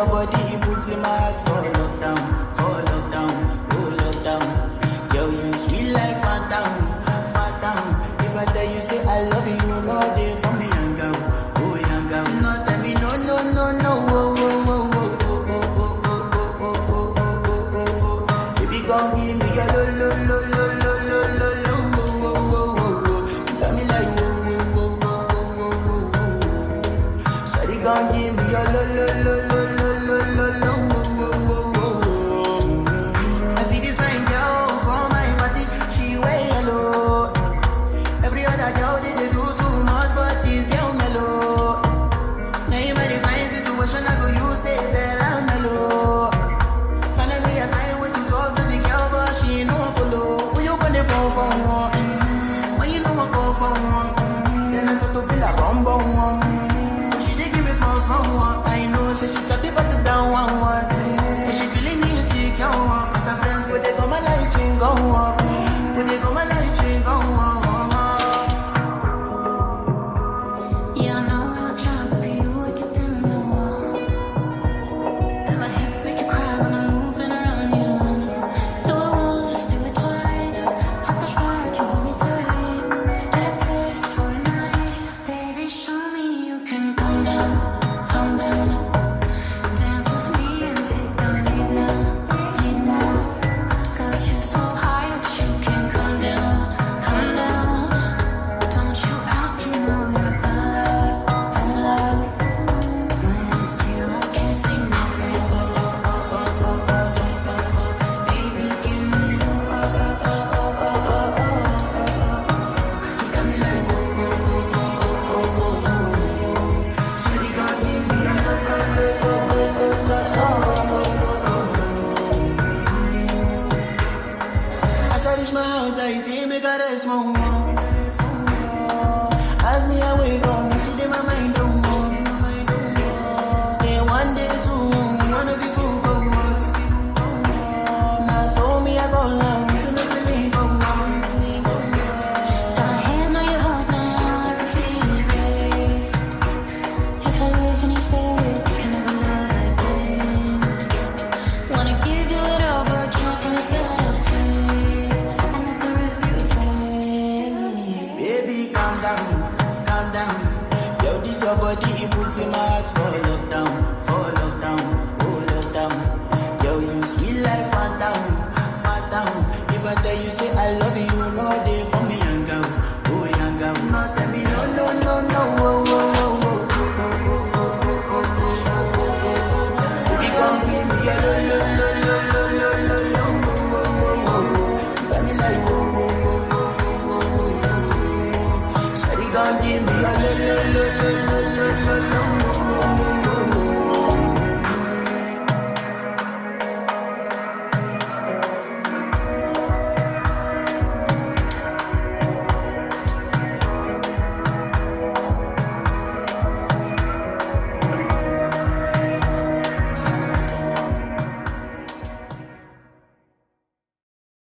your body, it puts in my heart for lockdown, for lockdown, oh lockdown. Girl, you sweet life, phantom, phantom. If I tell you say I love you, you know they for me, young girl, oh young girl. No, tell me no, no, no, no, oh, oh, oh, oh, oh, oh, oh, oh, oh, oh, oh, oh, oh, oh. Baby, come give me your lo, lo, lo, lo, lo, lo, lo, lo, oh, oh, oh, oh, oh. You got me like, oh, oh, oh, oh, oh, oh, oh, oh. Shawty gon' give me your lo lo lo lo lo lo lo lo wo wo wo wo. I see this fine girl for my party, she wear yellow. Every other girl they dey do too much, but this girl mellow. Now in my fine situation, I go use they tell her mellow. Finally I find way to talk to the girl, but she ain't no one follow. Who you gonna phone for? Mm, When you know I come for one, then I start to feel a bum bum one. But she dey give me small small one. I know, say she start to pass it down one one. But she feeling insecure one, cause her friends go they go my light ring go on, go they go my light ring go on. Yeah, I know I look shy, but for you I get down low. And my hips make you cry when I'm moving around you. Do it once, do it twice. I push back, you hold me tight. Get this for a night, baby. Show me you can calm down, calm down. Dance with me and take the lead now, lead now. Got you so high that you can't calm down, calm down. Don't you ask, you know you're allowed, allowed. When it's you, I can't say no. Oh, oh, oh, oh, oh, oh, oh, oh, oh, oh. Baby, give me low. Oh, oh, oh, oh, oh, oh, oh, oh, oh. You got me like whoa, whoa, whoa, whoa, whoa, whoa, whoa. Shawty gon' give me a low, low, low, low, low, low, As I reach my house, I see me got a small one. As me I wake up, me see them my mind don't walk. Then one day two, one of you fool go us. Now so me I go long, so me believe go on. Got my hand on your heart now, I can feel it race. If I leave and you say can never love again. Wanna give you it all, but can't promise that I'll stay. And that's the risk you take. Baby, calm down, calm down. Yo, this your body, it puts in my heart for lockdown, for lockdown, oh lockdown. Yo, you sweet life, phantom, phantom. If I tell you say I love you, you know they for me, young girl, oh young girl. No, tell me no, no, no, no, oh, oh, oh, oh, oh, oh, oh, oh, oh, oh, oh, oh, oh. Baby, come give me a lo, lo, lo, lo, lo, lo, lo, lo, oh, oh, oh, oh, oh. You got me like, oh, oh, oh, oh, oh, oh, oh, oh. Shawty gon' give me a lo